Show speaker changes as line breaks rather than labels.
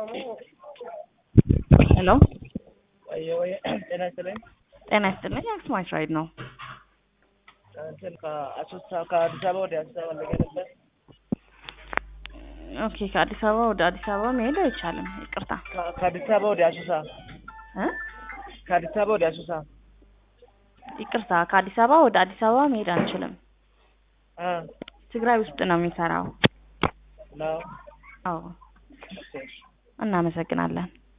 ሄሎ
ወየ ወየ ጤና ይስጥልኝ።
ጤና ይስጥልኝ። አክሱማይት ራይድ ነው።
እንትን ከአሶሳ ከአዲስ አበባ ወደ አዲስ አበባ ልገ ነበር።
ኦኬ ከአዲስ አበባ ወደ አዲስ አበባ መሄድ አይቻልም። ይቅርታ
ከ- ከአዲስ አበባ ወደ አሶሳ
እ
ከአዲስ አበባ ወደ አሶሳ
ይቅርታ ከአዲስ አበባ ወደ አዲስ አበባ መሄድ አንችልም።
እ
ትግራይ ውስጥ ነው የሚሰራው።
ነው
አዎ እናመሰግናለን።